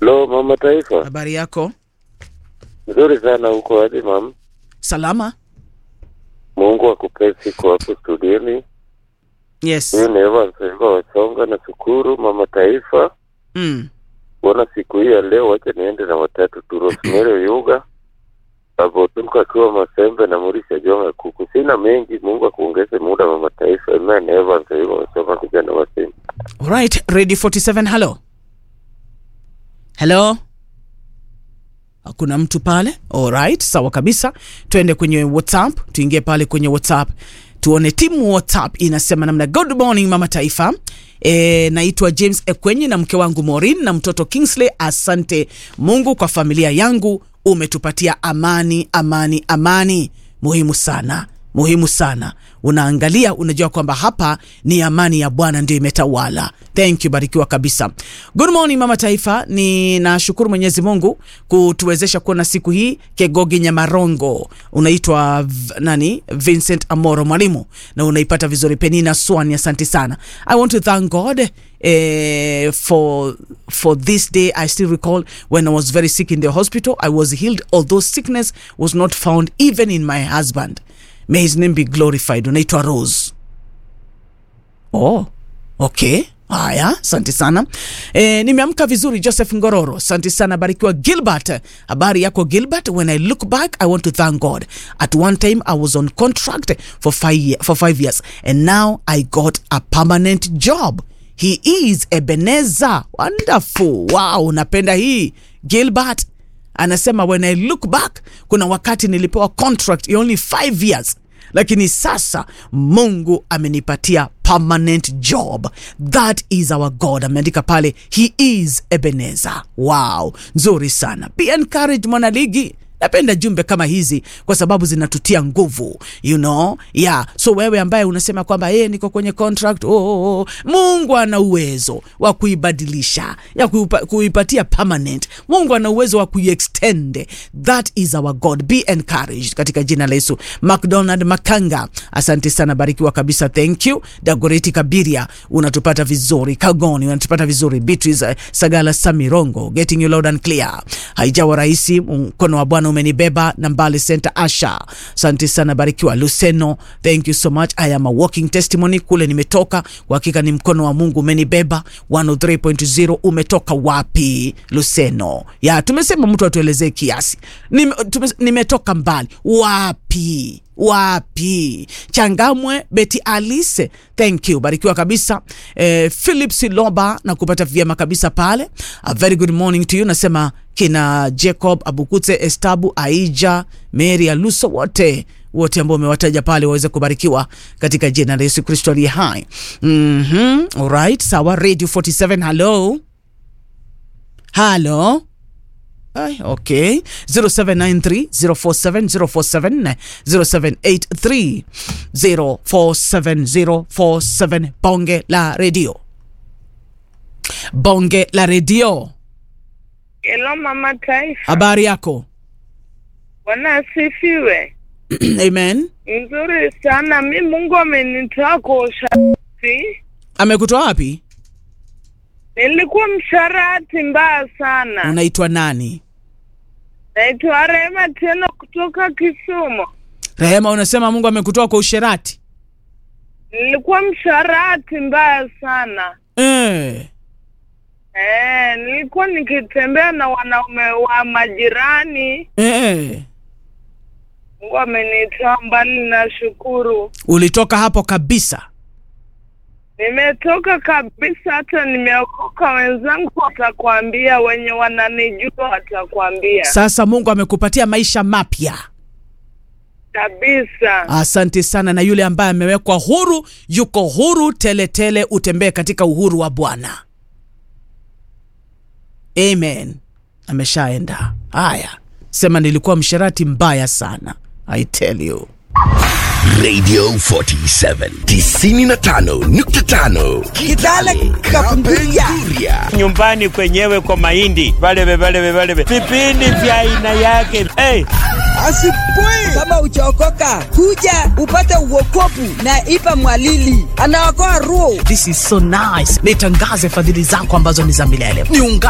Lo, mama taifa, habari yako? nzuri sana huko aje mam? Salama? Mungu akupe siku hapo studioni. Yes. Mimi ni Evans Engo Wasonga na shukuru mama taifa Mm. kuona siku hii ya leo. Wacha niende na watatu tu, Rosemary Yuga Avotuka akiwa Masembe na Murisha Jonga Kuku. Sina mengi, Mungu akuongeze muda mama taifa. Amen. Evans Engo Wasonga kijana wa Simba. Alright, ready 47 hello. Hello. Hakuna mtu pale. Alright, sawa kabisa. Tuende kwenye WhatsApp, tuingie pale kwenye WhatsApp. Tuone timu WhatsApp inasema namna. Good morning mama taifa. E, naitwa James Ekwenyi na mke wangu Maureen na mtoto Kingsley. Asante Mungu kwa familia yangu, umetupatia amani, amani, amani. Muhimu sana, muhimu sana. Unaangalia, unajua kwamba hapa ni amani ya Bwana ndio imetawala. Thank you, barikiwa kabisa. Good morning mama taifa, ninashukuru Mwenyezi Mungu kutuwezesha kuona siku hii. Kegogi Nyamarongo, unaitwa v- nani? Vincent Amoro mwalimu, na unaipata vizuri. Penina Swani, asante sana. I want to thank God eh, for for this day. I still recall when I was very sick in the hospital. I was healed, although sickness was not found even in my husband. May his name be glorified. Unaitwa Rose. Oh, okay. Haya, asante sana. E, nimeamka vizuri Joseph Ngororo. Asante sana barikiwa Gilbert. Habari yako Gilbert? When I look back, I want to thank God. At one time I was on contract for five, year, for five years and now I got a permanent job. He is Ebenezer. Wonderful. Wow, napenda hii. Gilbert anasema when I look back, kuna wakati nilipewa contract ya only five years lakini sasa mungu amenipatia permanent job that is our god ameandika pale he is ebenezer wow nzuri sana be encouraged mwanaligi napenda jumbe kama hizi kwa sababu zinatutia nguvu you know yeah so wewe ambaye unasema kwamba yeye niko kwenye contract oh, oh, oh. mungu ana uwezo wa kuibadilisha ya kuipa, kuipatia permanent mungu ana uwezo wa kuiextend that is our god be encouraged katika jina la yesu mcdonald makanga asante sana barikiwa kabisa thank you dagoreti kabiria unatupata vizuri kagoni unatupata vizuri beatrice eh, sagala samirongo getting you loud and clear haijawa rahisi mkono wa bwana umenibeba na mbali center asha asante sana barikiwa luseno thank you so much i am a walking testimony kule nimetoka kwa hakika ni mkono wa mungu umenibeba 103.0 umetoka wapi luseno ya tumesema mtu atuelezee kiasi Nime, tume, nimetoka mbali wapi wapi changamwe beti alice thank you barikiwa kabisa eh, philip siloba na kupata vyema kabisa pale a very good morning to you nasema kina jacob abukute estabu aija mary aluso wote wote ambao umewataja pale waweze kubarikiwa katika jina la yesu kristo aliye hai mm-hmm. alright sawa radio 47 hello halo Ay, okay 0793 047 047 0783 047 047 bonge la redio bonge la redio Hello mama taifa, habari yako bwana asifiwe. amen Nzuri sana, mi Mungu amenitoa kwa usharati. amekutoa wapi Nilikuwa msharati mbaya sana. unaitwa nani Naitwa Rehema tena kutoka Kisumu. rehema unasema mungu amekutoa kwa usherati Nilikuwa msharati mbaya sana. eh. Eh, nilikuwa nikitembea na wanaume wa majirani. Eh. Mungu amenitoa mbali, nashukuru. ulitoka hapo kabisa Nimetoka kabisa, hata nimeokoka. Wenzangu watakwambia, wenye wananijua watakwambia sasa mungu amekupatia maisha mapya kabisa. asante sana na yule ambaye amewekwa huru yuko huru teletele tele, utembee katika uhuru wa bwana amen ameshaenda haya sema nilikuwa msherati mbaya sana i tell you Radio 47 95.5 Kitale Kapenguria. nyumbani kwenyewe kwa mahindi valeve valeve valeve vipindi vya aina yake hey. Asipui kama uchaokoka, kuja upate uokopu na Ipa Mwalili anaokoa roho. this is so nice nitangaze fadhili zako ambazo ni za milele niunga